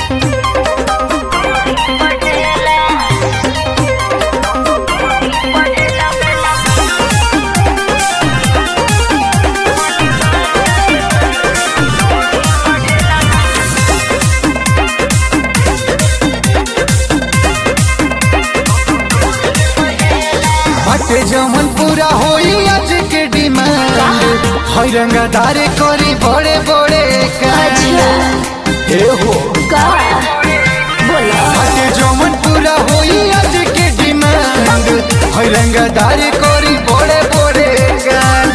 बाटे जमन पूरा होई आज के डिमांड हई रंगादारे करी बड़े बड़े कांड ए हो का बोला बाटे जमन पूरा होई आज के डिमांड हई रंगादारे करी बड़े बड़े कांड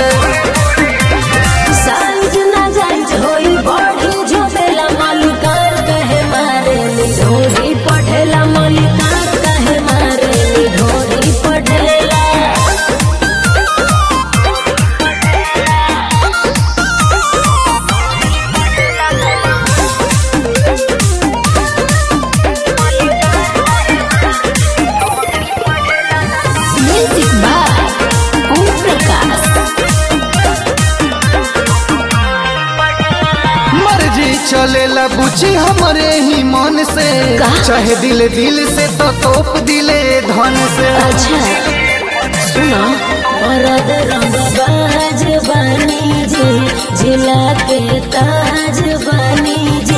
साइज ना जाइज होई बॉडी झोपेला मालिकार कहे मारे नी ढोरी पढ़ेला मालिकार कहे मारे नी ढोरी पढ़ेला म्यूजिक बाय ओम प्रकाश मर्जी चलेला बुझी हमरे ही मन से का? चाहे दिल दिल से तो तोप दिले धन से अच्छा सुनो मरद रंग बाज बानी जी जिला के ताज बानी जी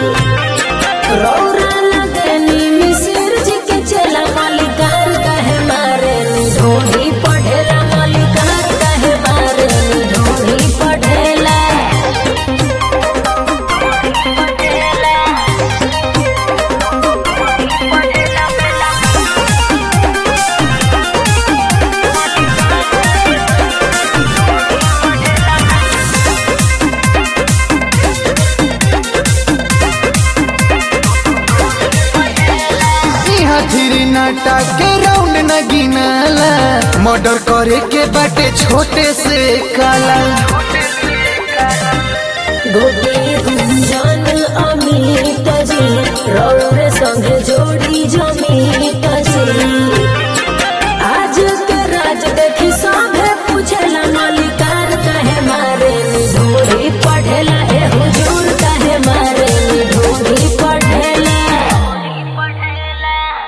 रौरा लगनी मिसिर जी के चला मालिकार कहे मारे नी ढोली पढ़ेला मालिकार कहे मारे नी ढोली पढ़ेला यहाँ थ्री नाटा के राउंड न गिनाला मर्डर करे के बाटे छोटे से काला गोपी गुंजन अमित जी रौरे संगे जो